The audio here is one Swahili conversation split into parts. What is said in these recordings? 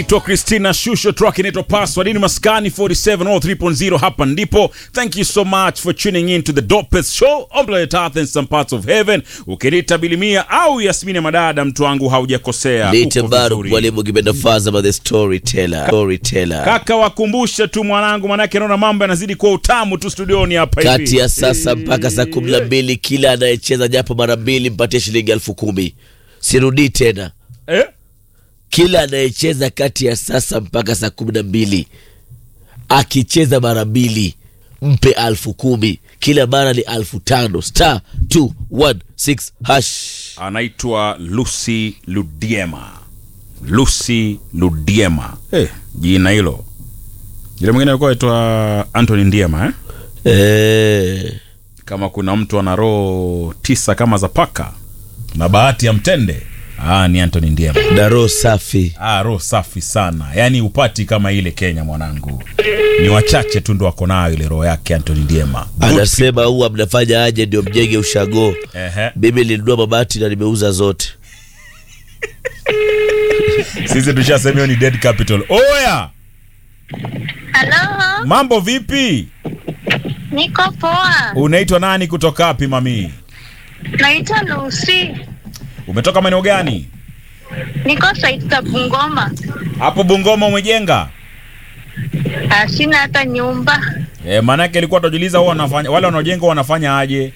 to Christina Shusho track inaitwa Password in Maskani 4703.0 hapa ndipo. Thank you so much for tuning in to the dopest show on planet Earth and some parts of heaven. Ukiniita Bilimia au Yasmini Madada, mtu wangu haujakosea. Lite Uko Baru vizuri. mwalimu kipenda faza by the storyteller. Storyteller. Kaka, wakumbushe tu mwanangu, manake naona mambo yanazidi kuwa utamu tu studioni hapa hivi. Kati ya sasa mpaka saa kumi na mbili kila anayecheza japo mara mbili mpatie shilingi elfu kumi. Sirudii tena. Eh? Kila anayecheza kati ya sasa mpaka saa kumi na mbili akicheza mara mbili mpe elfu kumi. Kila mara ni elfu tano. Star 216 hash. anaitwa Lucy Ludiema. Lucy Ludiema. Eh, jina hilo. Jina mwingine alikuwa aitwa Anthony Ndiema eh? Eh, Kama kuna mtu ana roho tisa kama za paka na bahati ya mtende, ah, ni Anthony Ndiema. na roho safi. Ah, roho safi sana, yaani upati kama ile Kenya mwanangu, ni wachache tu ndo wako nayo ile roho yake Anthony Ndiema. Good Anasema huwa mnafanya aje ndio mjenge ushago. Ehe. Mimi nilinunua mabati na nimeuza zote. Sisi tushasema hiyo ni dead capital. Oya, Halo, mambo vipi? niko poa. Unaitwa nani kutoka wapi mami? Naitwa Lucy, Umetoka maeneo gani? niko site za Bungoma. Hapo Bungoma umejenga? Ah, Sina hata nyumba. E, maanake ilikuwa tunajiuliza huwa wanafanya wale wanaojenga huwa wanafanya aje?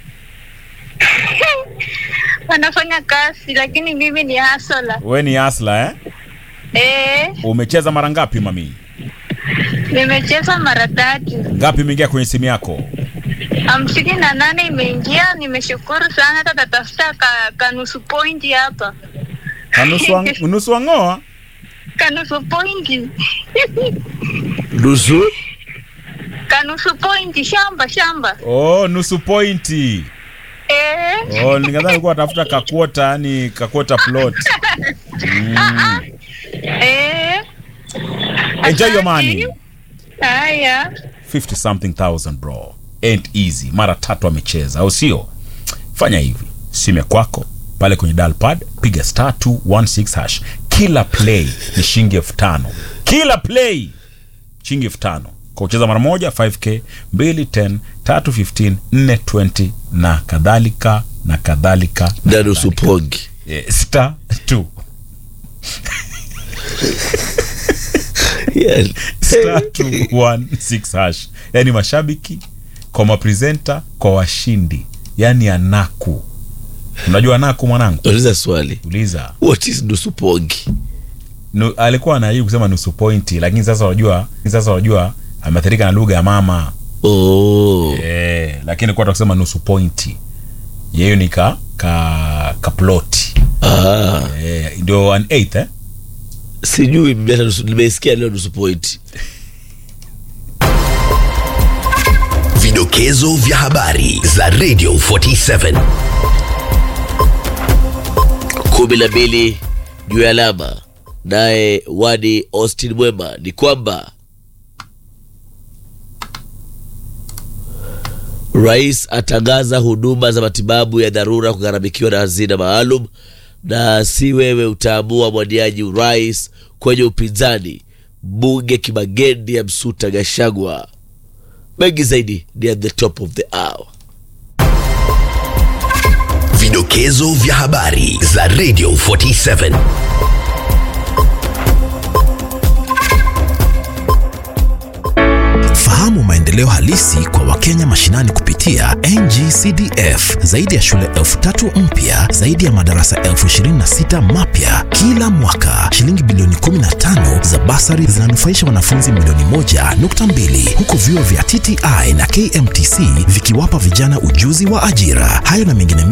Wanafanya kazi, lakini mimi ni hasola. We ni asla eh? Eh, Umecheza mara ngapi mami? nimecheza mara tatu, Ngapi imeingia kwenye simu yako? hamsini na nane imeingia. Nimeshukuru sana, hata tatafuta ka, kanusu pointi hapa, Kanusu wa- nusu wang'oa? kanusu pointi Nusu kanusu pointi, shamba shamba. Oh, nusu pointi. Eh, Oh, nikadhani ulikuwa unatafuta kakwota, yani kakwota plot. eh. Enjoy your Asante. money. Haya. 50 something thousand bro. Ain't easy. Mara tatu amecheza, au sio? Fanya hivi. Simu ya kwako pale kwenye dial pad piga star 216 hash. Kila play ni shilingi elfu tano. Kila play shilingi elfu tano. Kwa kucheza mara moja 5k, 2 10, 3 15, 4 20 na kadhalika na kadhalika. na nusu pongi. Eh, star 2 Yani, star 216 hash. Yaani mashabiki kwa mapresenta kwa washindi, yaani anaku. Unajua anaku mwanangu? Uliza swali. Uliza. What is nusu pongi? Nu, alikuwa anajaribu kusema nusu pointi, lakini sasa unajua, sasa unajua ameathirika na lugha ya mama Oh. eh, lakini kwa kusema nusu pointi yeye ni ka ka kaploti Ah, eh, ndio an eighth eh? sijui mimi hata nusu nimesikia leo nusu point. Vidokezo vya habari za Radio 47. kumi na mbili juu ya alama. Naye Wadi Austin Mwema ni kwamba rais atangaza huduma za matibabu ya dharura kugharamikiwa na hazina maalum, na si wewe utaamua mwaniaji urais kwenye upinzani. Mbunge Kimagendi ya Msuta Gashagwa. Mengi zaidi ni at the top of the hour. Vidokezo vya habari za Radio 47. Fahamu maendeleo halisi kwa Wakenya mashinani kupitia NGCDF. Zaidi ya shule elfu tatu mpya, zaidi ya madarasa elfu ishirini na sita mapya kila mwaka. Shilingi bilioni 15 za basari zinanufaisha wanafunzi milioni moja nukta mbili huku vyuo vya TTI na KMTC vikiwapa vijana ujuzi wa ajira. Hayo na mengine